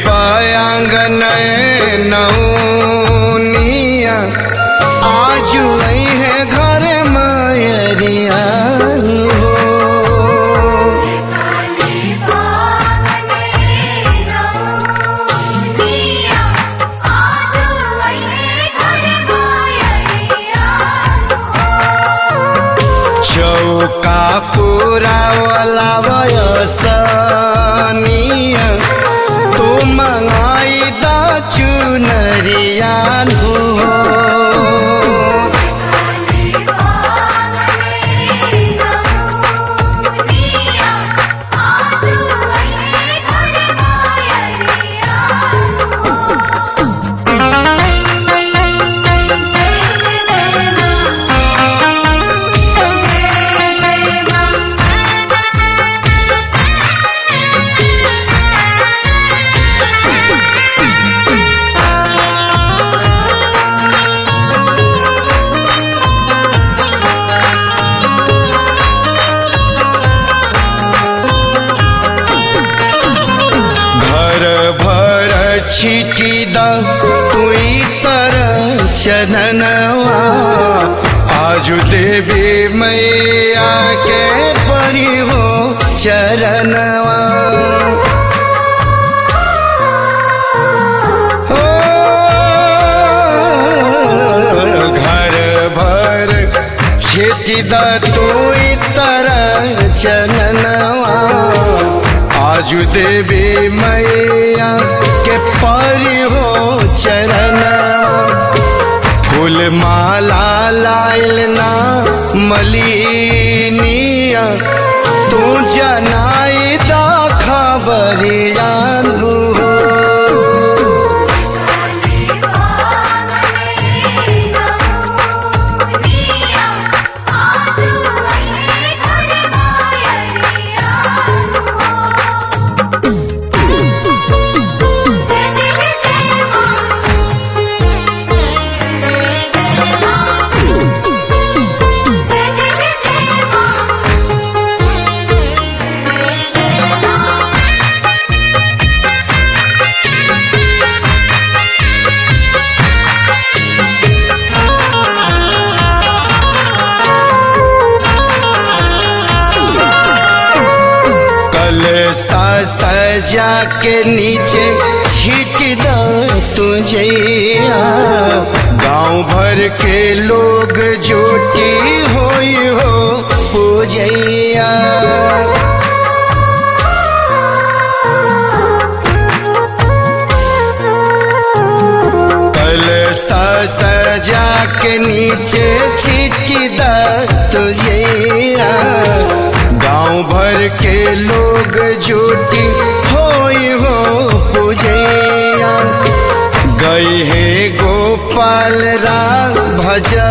बयांगन नौनिया आजू आई है घर मायरिया हो काली बावने रौनिया आज आईने घर मायरिया चौका पूरा वाला वयसनिया तू मंगाई दा चुनरिया हो काली बावने रौनिया आज आईने घर मायरिया घर भर छिटी द तुई तर चननवा आजु देवी मैया के परी हो चरणवा हो घर भर छिटी द तुई तर चननवा आजु देवी मैया के परी हो चरणवा फूल माला लाइल ना मलिनिया तू जनाई दा खबरिया हो काली बावने रौनिया आज आईने घर मायरिया कल सा सजा के नीचे छीट द तुझे गांव भर के लोग जोटी होई हो पूजैया कल सा सजा के नीचे छिटकी द तुझे गांव भर के लोग जोटी होई हो पूजैया गई है गोपाल राम भज